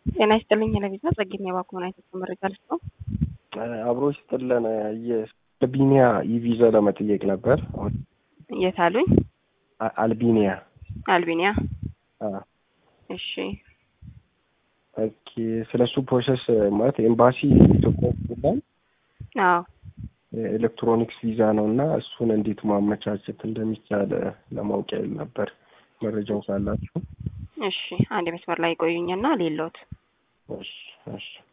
ጤና ይስጥልኝ ለቪዛ ጸግኝ የባኮን አይነት መረጃ ልስ ነው። አብሮ ይስጥልን የአልቢኒያ ኢቪዛ ለመጠየቅ ነበር። የት አሉኝ? አልቢኒያ አልቢኒያ። አ፣ እሺ ኦኬ። ስለ እሱ ፕሮሰስ ማለት ኤምባሲ ኢትዮጵያ ይላል አዎ ኤሌክትሮኒክስ ቪዛ ነው እና እሱን እንዴት ማመቻቸት እንደሚቻል ለማወቅ ያህል ነበር። መረጃው ካላችሁ እሺ አንድ መስመር ላይ ቆዩኝና ሌሎት እሺ እሺ